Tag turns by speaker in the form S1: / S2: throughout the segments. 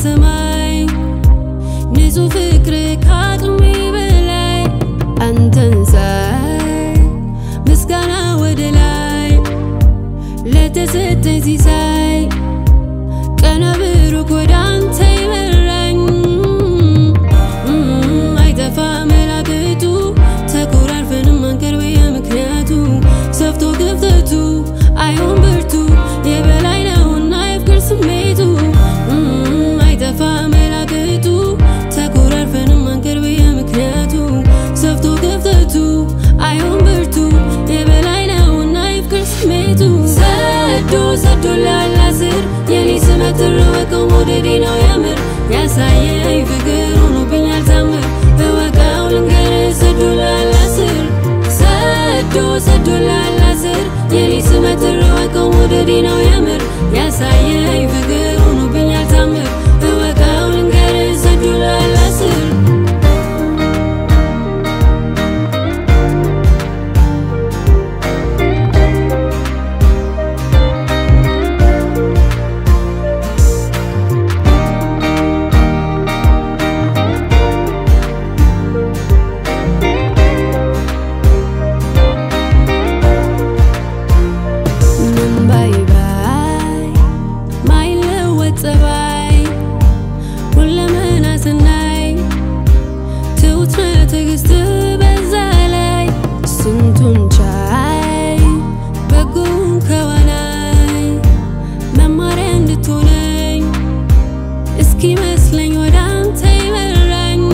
S1: ሰማይ ንጹህ ፍቅር ከአቅሜ በላይ አንተን ሳይ ምስጋና ወደ ላይ ለተሰጠኝ ሲሳይ ቀነ ብሩክ ወደ አንተ ይመራኝ አይጠፋ መላክቱ ተኮራርፈንም አንቀር በየምክንያቱ ሰፍቶ ክፍተቱ አይሆን ብርቱ የበላይ ነውና የፍቅር ስሜቱ አይጠፋ መላክቱ ተኮራርፈንም አንቀር በየምክንያቱ ሰፍቶ ክፍተቱ አይሆን ብርቱ የበላይ ነውና የፍቅር ስሜቱ ሰዶ ሰዶ ላላስር የኔ ስመትር ወቀው መውደዴ ነው የምር ያሳየኝ ፍቅር ሆኖብኛል ታምር እወቀው ልንገርህ ሰዶ ላላስር ሰዶ ሰዶ ላላስር የኔ ስመትር ወቀው መውደዴ ነው የምር ያሳየኝ ፍቅር ሆኖብኛል ታምር እወቀው ልንገርህ ሰዶ ላላስር ምን ባይ ባይ ማይለወጥ ጸባይ ሁለመና ስናይ ትሁት ነህ ትዕግስት በዛ ላይ ስንቱን ቻይ በጎን ከዋናይ መማሪያ እንድትሆነኝ እስኪ መስለኝ ወደ አንተ ይመራኝ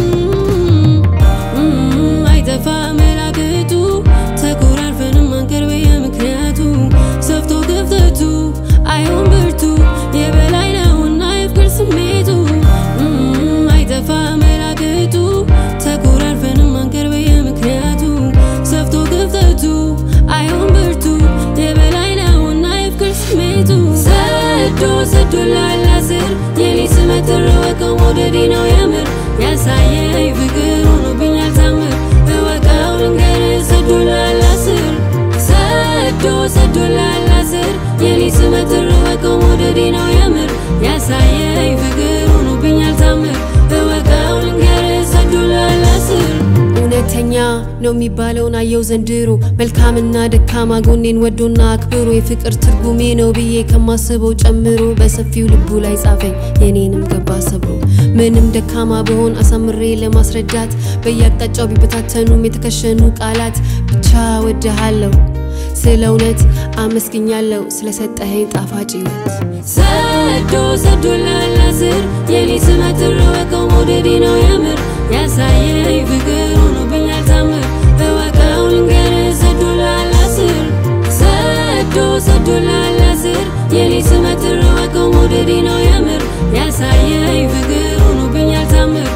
S1: አይጠፋ መላክቱ ተኮራርፈንም አንቀር በየምክንያቱ ሰፍቶ ክፍተቱ አይሆን ብርቱ የበላይ ነውና የፍቅር ስሜቱ አይጠፋ መላክቱ ተኮራርፈንም አንቀር በየምክንያቱ ሰፍቶ ክፍተቱ አይሆን ብርቱ የበላይ ነውና የፍቅር ስሜቱ ሰዶ ሰዶ ላላስር የኔ ስመትር ወቀው መውደዴ ነው የምር ያሳየኝ ፍቅር ሆኖብኛል ታምር እወቀው ልንገርህ ሰዶ ላላስር ሰዶ ሰዶ ላላስር የኔ ስመትር ወቀው መውደዴ ነው የምር ያሳየኝ ፍቅር ሆኖብኛል ታምር እወቀው ልንገርህ ሰዶ ላላስር እውነተኛ ነው የሚባለውን አየው ዘንድሮ መልካምና ደካማ ጎኔን ወዶና አክብሮ የፍቅር ትርጉሜ ነው ብዬ ከማስበው ጨምሮ በሰፊው ልቡ ላይ ጻፈኝ የኔንም ገባ ሰብሮ ምንም ደካማ በሆን አሳምሬ ለማስረዳት በየአቅጣጫው ቢበታተኑም የተከሸኑ ቃላት ብቻ ወድሃለሁ ስለ እውነት አመስግኛለሁ ስለሰጠኸኝ ጣፋጭ ሕይወት ሰዶ ሰዶ ላላስር የኔ ስመትር ወቀው መውደዴ ነው የምር ያሳየኝ ፍቅር ሆኖብኛል ታምር እወቀው ልንገርህ ሰዶ ላላስር ሰዶ ሰዶ ላላስር የኔ ስመትር ወቀው መውደዴ ነው የምር ያሳየኝ ፍቅር ሆኖብኛል ታምር